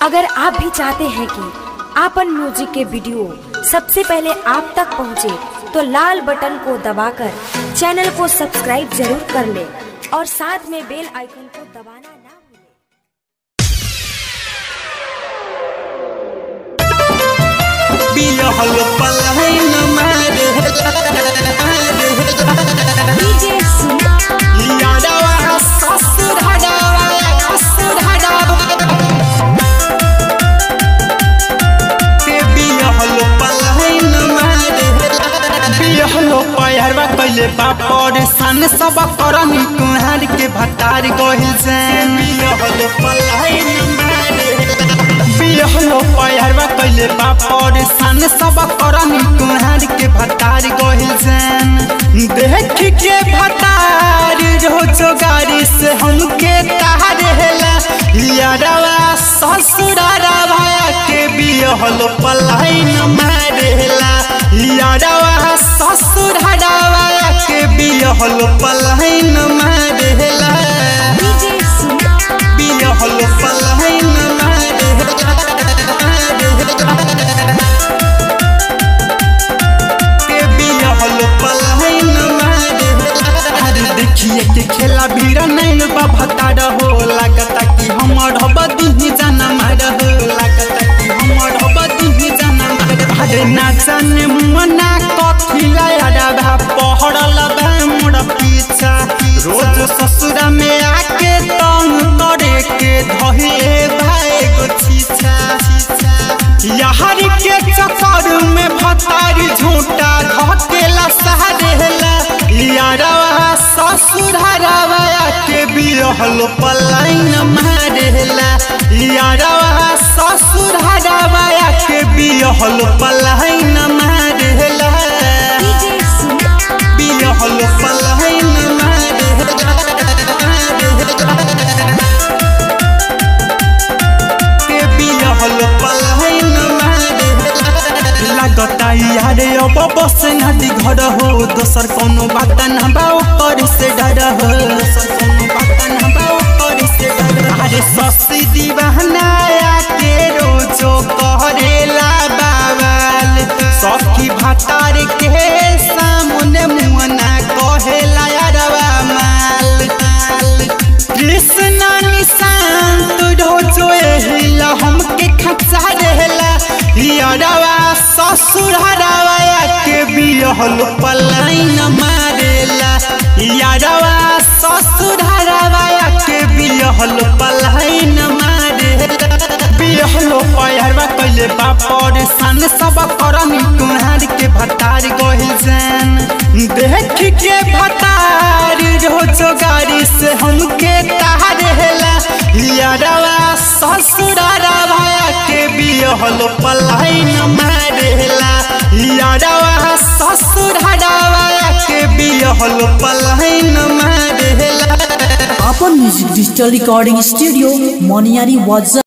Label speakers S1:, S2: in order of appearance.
S1: अगर आप भी चाहते हैं कि आपन म्यूजिक के वीडियो सबसे पहले आप तक पहुंचे, तो लाल बटन को दबाकर चैनल को सब्सक्राइब जरूर कर ले और साथ में बेल आइकन को दबाना ना भूलें।
S2: बियहल पलायन मारे
S1: डीजे सुना
S2: यादवा ससुर हडवा ससुर हडवा के बियहल पलायन मारे बियहल पैरवा कैले बापर सन सब करमी कुहार के भतार गहिल जैन बियहल पलायन मारे बियहलो पैरवा कैले बापर सन सब करमी कुहार के भतार गहिल जैन देख के भतार रोज गाड़ी से हमके तार हेला यारवा ससुरारवा के बियहलो पलाइन मारेला यारवा ससुरारवा के बियहलो पलाइन मारेला
S1: डीजे सुना
S2: बियहलो पलाइन के बियहलो पलाइन अरे देखिए के खेला भीड़ नहीं बा भतार हो लागता कि हमर बदी जाना मार हो लागता कि हमर बदी जाना मार अरे ना जाने मना कथिला यारा भा पहड़ल बा मोर पीछा रोज ससुरा में आके तंग करे के धहे भाई गो छीछा यार के चक्कर में भतार झूठा धकेला सहारेला यारवा ससुरारवा के बिरहल पलाइन मारेला यारवा ससुरारवा के बिरहल पलाइन मारेला
S1: डीजे सुना
S2: बिरहल पलाइन मारेला के बिरहल पलाइन मारेला लागता यारे अब बस नदी घर हो दोसर कोनो बात न बा ऊपर से डर हो दोसर कोनो बात न बा ऊपर से डर अरे ससी दीवाना के रोजो करेला बाबाल सखी भातार के सामने मुअना कहेला यारवा माल कृष्णा निशांत रोजो एहिला हमके खचा रहेला यारवा ससुर हरावा के बियहल पलाइन मारेला यारवा ससुर हरावा के बियहल पलाइन मारेला बियहलो पैरवा कैले बापर सन सब करमी कुहार के भतार गहिल जैन देख के भतार रोज गाड़ी से हमके तार हेला यारवा ससुरारवा के बियहलो पलाइन मारेला यारवा ससुरारवा के बियहलो पलाइन मारेला
S3: अपन music digital recording studio Moniyari वाजा